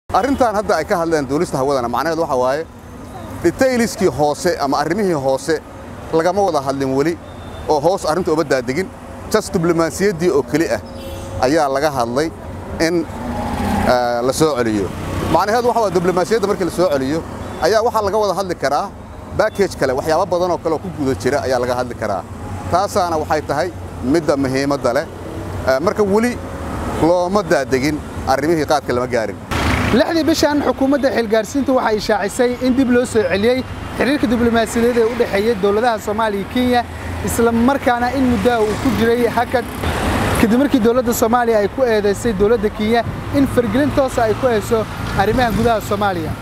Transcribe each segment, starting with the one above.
arrintan hadda ay ka hadleen duulista hawadana macnaheedu waxa waaye detailiskii hoose ama arrimihii hoose lagama wada hadlin weli oo hoos arrinta uma daadegin jas diblomaasiyaddii oo keli ah ayaa laga hadlay in la soo celiyo macnaheedu waxa waa diblomaasiyadda markii la soo celiyo ayaa waxaa laga wada hadli karaa baakej kale waxyaabo badan oo kale oo ku guda jira ayaa laga hadli karaa taasaana waxay tahay midda muhiimadda leh marka weli looma daadegin arrimihii qaadka lama gaarin lixdii bishan xukuumadda xilgaarsiintu waxay ishaacisay in dib loo soo celiyey xiriirka diblomaasiyadeed ee u dhexeeya dowladaha soomaaliya iyo kenya isla markaana in muddaha uu ku jiray hakad kadib markii dowladda soomaaliya ay ku eedaysay dowladda kenya in fargelin toosa ay ku hayso arrimaha gudaha soomaaliya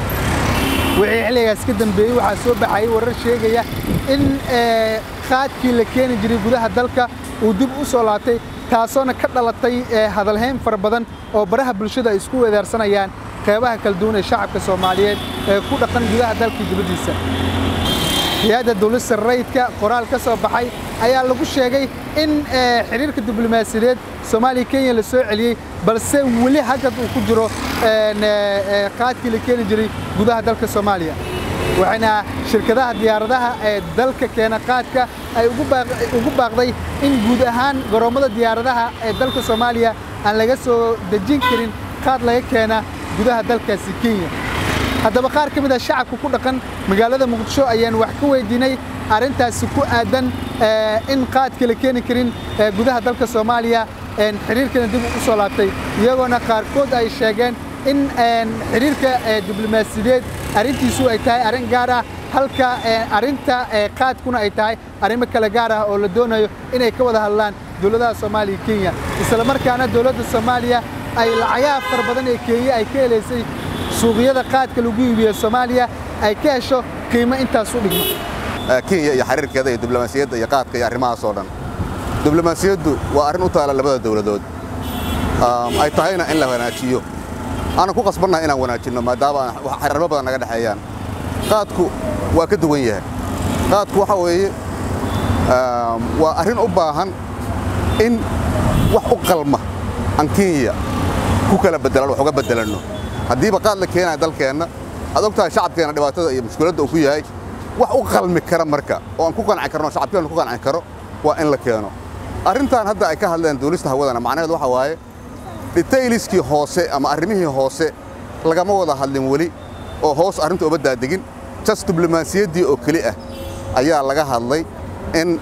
wixii xilligaas ka dambeeyey waxaa soo baxayay warar sheegaya in qaadkii la keeni jiray gudaha dalka uu dib u soo laabtay taasoona ka dhalatay hadalhayn fara badan oo baraha bulshada ay isku weedaarsanayaan qeybaha kala duwan ee shacabka soomaaliyeed ee ku dhaqan gudaha dalka dibaddiisa hay-adda dowlista rayidka qoraal ka soo baxay ayaa lagu sheegay in xiriirka diblomaasiyadeed soomaaliya kenya la soo celiyey balse weli hagad uu ku jiro qaadkii la keeni jiray gudaha dalka soomaaliya waxayna shirkadaha diyaaradaha ee dalka keena qaadka ay ugu baaqday in guud ahaan garoommada diyaaradaha ee dalka soomaaliya aan laga soo dejin karin qaad laga keena gudaha dalkaasi kenya haddaba qaar ka mid a shacabka ku dhaqan magaalada muqdisho ayaan wax ka weydiinay arrintaasi ku aadan in qaadka la keeni karin gudaha dalka soomaaliya xiriirkana dib u soo laabtay iyagoona qaarkood ay sheegeen in xiriirka diblomaasiyadeed arrintiisu ay tahay arrin gaar ah halka arrinta qaadkuna ay tahay arrimo kale gaar ah oo la doonayo inay ka wada hadlaan dowladaha soomaaliya kenya isla markaana dowladda soomaaliya ay lacagaha fara badan ee kenya ay ka helaysay suuqyada qaadka lagu iibiyo soomaaliya ay ka hesho qiimo intaas u dhigma kenya iyo xiriirkeeda iyo diblomaasiyadda iyo qaadka iyo arrimahaas oo dhan diblomaasiyaddu waa arrin u taala labada dowladood ay tahayna in la wanaajiyo aanan ku qasbannahay inaan wanaajinno maadaama xiriirmo badan naga dhexeeyaan qaadku waa ka duwan yahay qaadku waxa weeye waa arrin u baahan in wax u qalma aan kenya ku kala beddelan wax uga beddelanno haddiiba qaad la keenaya dalkeenna aad og tahay shacabkeenna dhibaatada iyo mushkiladda uu ku yahay wax u qalmi kara marka oo aan ku qanci karno shacabkeenna ku qanci karo waa in la keeno arrintan hadda ay ka hadleen duulista hawadana macnaheedu waxa waaye detailiskii hoose ama arrimihii hoose lagama wada hadlin weli oo hoos arrinta uma daadegin jas diblomaasiyaddii oo keli ah ayaa laga hadlay in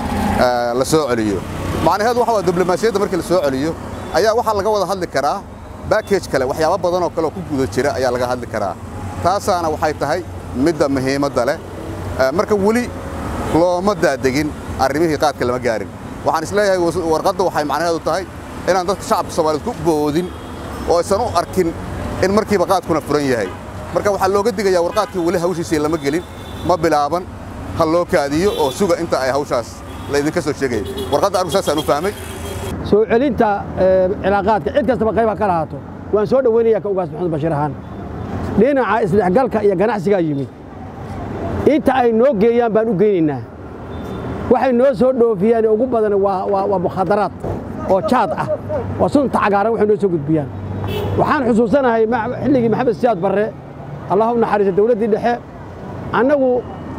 la soo celiyo macnaheedu waxa waa diblomaasiyadda markii la soo celiyo ayaa waxaa laga wada hadli karaa baakej kale waxyaabo badan oo kale oo ku guda jira ayaa laga hadli karaa taasaana waxay tahay midda muhiimadda leh marka weli looma daadegin arrimihii qaadka lama gaarin waxaan isleeyahay warqadda waxay macnaheedu tahay inaan dadka shacabka soomaaliyeed ku boodin oo aysan u arkin in markiiba qaadkuna furan yahay marka waxaa looga digayaa warqaadkii weli hawshiisii lama gelin ma bilaaban ha loo kaadiyo oo suga inta ay hawshaas laydinka soo sheegaya warqadda anigu saasaan u fahmay soo celinta cilaaqaadka cid kastaba qayba ka lahaato waan soo dhowaynayaa ka ugaas maxamed bashiir ahaan dhinaca isdhexgalka iyo ganacsigaa yimid inta ay noo geeyaan baan u geynaynaa waxay noo soo dhoofiyaan ugu badan waa mukhadaraad oo jaad ah oo sunta cagaaran waxay noo soo gudbiyaan waxaan xusuusanahay xilligii maxamed siyaad barre allah u naxariisa dawladdii dhexe annagu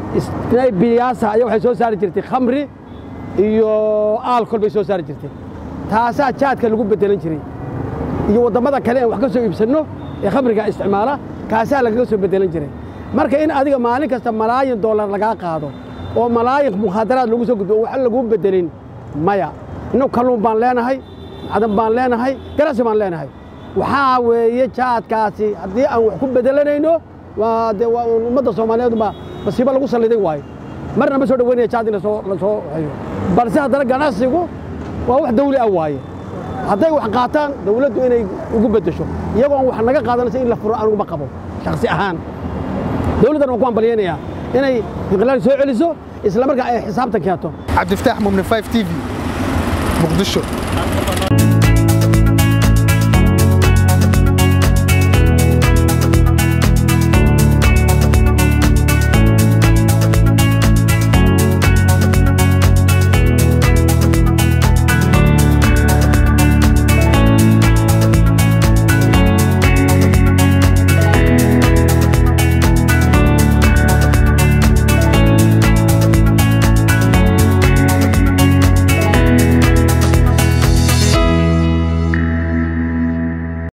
biyaasa ayaa waxay soo saari jirtay khamri iyo aalkol bay soo saari jirtay taasaa jaadka lagu beddelan jiray iyo waddammada kale aan wax ka soo iibsanno ee khamriga isticmaala kaasaa lagaga soo beddelan jiray marka in adiga maalin kasta malaayin dollar lagaa qaado oo malaayin mukhaadaraad lagu soo gudbo oo wax laguu beddelin maya innagu kalluun baan leenahay macdan baan leenahay ganacsi baan leenahay waxaa weeye jaadkaasi haddii aan wax ku beddelanayno waa dee waa ummadda soomaaliyeed baa masiibo lagu salliday waayo marna ma soo dhoweynaya jaad in lasoo lasoo hayo balse haddana ganacsigu waa wax dawli ah waaye hadday wax qaataan dawladdu inay ugu beddesho iyagoo aan wax naga qaadanaysa in la furo aniguma qabo shakhsi ahaan dawladdan waan ku hambalyaynayaa inay inqilaal soo celiso isla markaa ay xisaabtan keento cabdifataax mumne 5 t v muqdisho